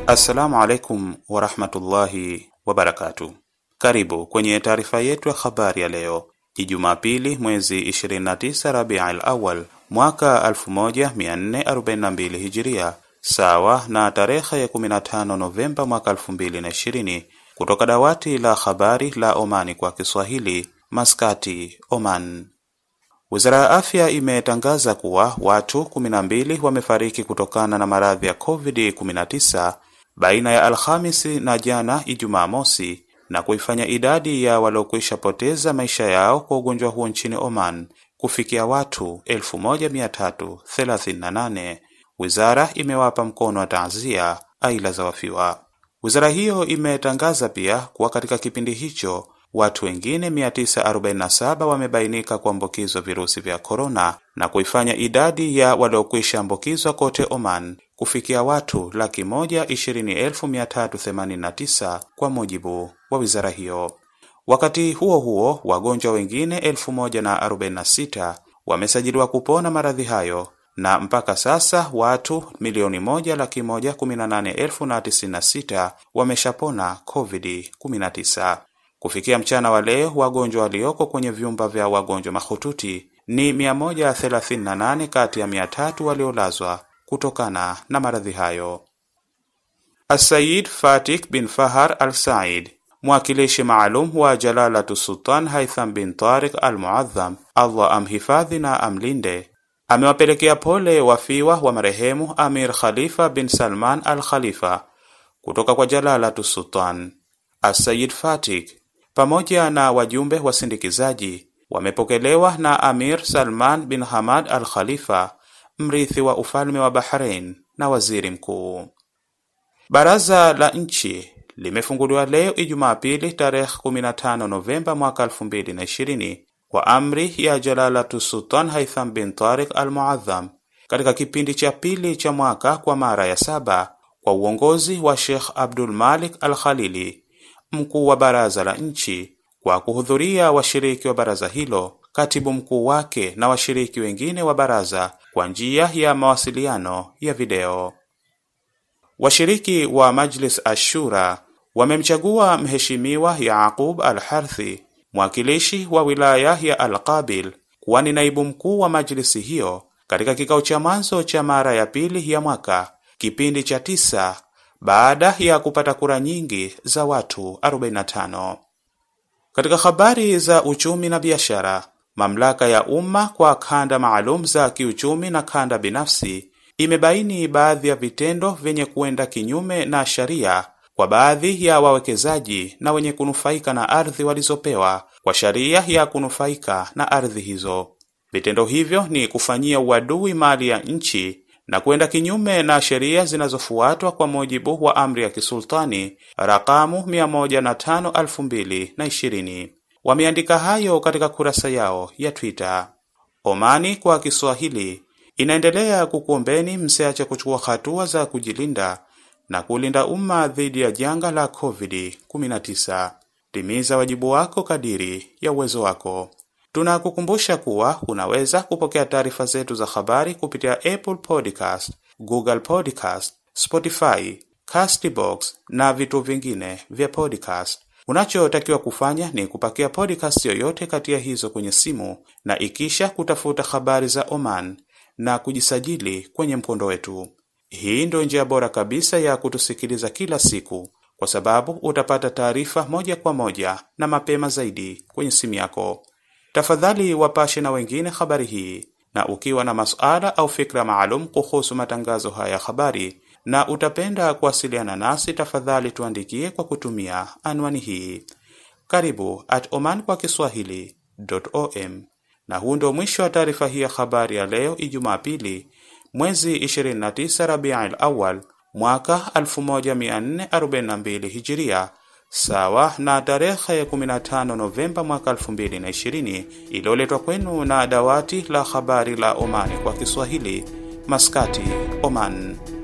Assalamu alaikum warahmatullahi wabarakatu. Karibu kwenye taarifa yetu ya habari ya leo Jumapili mwezi 29 Rabiul Awal mwaka 1442 Hijiria, sawa na tarehe ya 15 Novemba mwaka 2020, kutoka dawati la habari la Omani kwa Kiswahili, Maskati, Oman. Wizara ya Afya imetangaza kuwa watu 12 wamefariki kutokana na maradhi ya COVID-19 baina ya Alhamisi na jana Ijumaa mosi na kuifanya idadi ya waliokwisha poteza maisha yao kwa ugonjwa huo nchini Oman kufikia watu 1338. Wizara imewapa mkono wa taazia aila za wafiwa. Wizara hiyo imetangaza pia kuwa katika kipindi hicho watu wengine 947 wamebainika kuambukizwa virusi vya korona na kuifanya idadi ya waliokwisha ambukizwa kote Oman kufikia watu laki moja ishirini elfu mia tatu themanini na tisa kwa mujibu wa wizara hiyo. Wakati huo huo, wagonjwa wengine elfu moja na arobaini na sita wamesajiliwa kupona maradhi hayo na mpaka sasa watu milioni moja laki moja kumi na nane elfu na tisini na sita wameshapona COVID-19. Kufikia mchana wa leo wagonjwa walioko kwenye vyumba vya wagonjwa mahututi ni 138 kati ya 300 waliolazwa kutokana na maradhi hayo. Asayid Fatik bin Fahar Al Said, mwakilishi maalum wa Jalalatu Sultan Haitham bin Tariq Al Muadham, Allah amhifadhi na amlinde, amewapelekea pole wafiwa wa marehemu Amir Khalifa bin Salman Al Khalifa kutoka kwa Jalalatu Sultan. Asayid Fatik pamoja na wajumbe wasindikizaji wamepokelewa na Amir Salman bin Hamad Al Khalifa, mrithi wa ufalme wa Bahrain na waziri mkuu. Baraza la nchi limefunguliwa leo Ijumaa pili tarehe 15 Novemba mwaka 2020 kwa amri ya Jalalatu Sultan Haitham bin Tariq Al Muadham katika kipindi cha pili cha mwaka kwa mara ya saba kwa uongozi wa Sheikh Abdul Malik Al Khalili mkuu wa baraza la nchi kwa kuhudhuria washiriki wa baraza hilo, katibu mkuu wake na washiriki wengine wa baraza kwa njia ya mawasiliano ya video. Washiriki wa Majlis Ashura wamemchagua Mheshimiwa Yaqub Al-Harthi, mwakilishi wa wilaya ya Al-Qabil, kuwa ni naibu mkuu wa majlisi hiyo katika kikao cha mwanzo cha mara ya pili ya mwaka, kipindi cha tisa baada ya kupata kura nyingi za watu 45. Katika habari za uchumi na biashara, mamlaka ya umma kwa kanda maalum za kiuchumi na kanda binafsi imebaini baadhi ya vitendo vyenye kuenda kinyume na sharia kwa baadhi ya wawekezaji na wenye kunufaika na ardhi walizopewa kwa sharia ya kunufaika na ardhi hizo. Vitendo hivyo ni kufanyia uadui mali ya nchi na kwenda kinyume na sheria zinazofuatwa kwa mujibu wa amri ya kisultani rakamu 105/2020. Wameandika hayo katika kurasa yao ya Twitter. Omani kwa Kiswahili inaendelea kukuombeni msiache kuchukua hatua za kujilinda na kulinda umma dhidi ya janga la COVID-19. Timiza wajibu wako kadiri ya uwezo wako. Tunakukumbusha kuwa unaweza kupokea taarifa zetu za habari kupitia Apple Podcast, Google Podcast, Spotify, Castbox na vituo vingine vya podcast. Unachotakiwa kufanya ni kupakia podcast yoyote kati ya hizo kwenye simu na ikisha kutafuta habari za Oman na kujisajili kwenye mkondo wetu. Hii ndio njia bora kabisa ya kutusikiliza kila siku, kwa sababu utapata taarifa moja kwa moja na mapema zaidi kwenye simu yako. Tafadhali wapashe na wengine habari hii, na ukiwa na masuala au fikra maalum kuhusu matangazo haya ya habari na utapenda kuwasiliana nasi, tafadhali tuandikie kwa kutumia anwani hii karibu at oman kwa kiswahili.om. Na huu ndio mwisho wa taarifa hii ya habari ya leo Ijumaa pili mwezi 29 Rabiul Awal mwaka 1442 Hijiria sawa na tarehe ya 15 Novemba mwaka 2020, iliyoletwa kwenu na dawati la habari la Omani kwa Kiswahili, Maskati, Oman.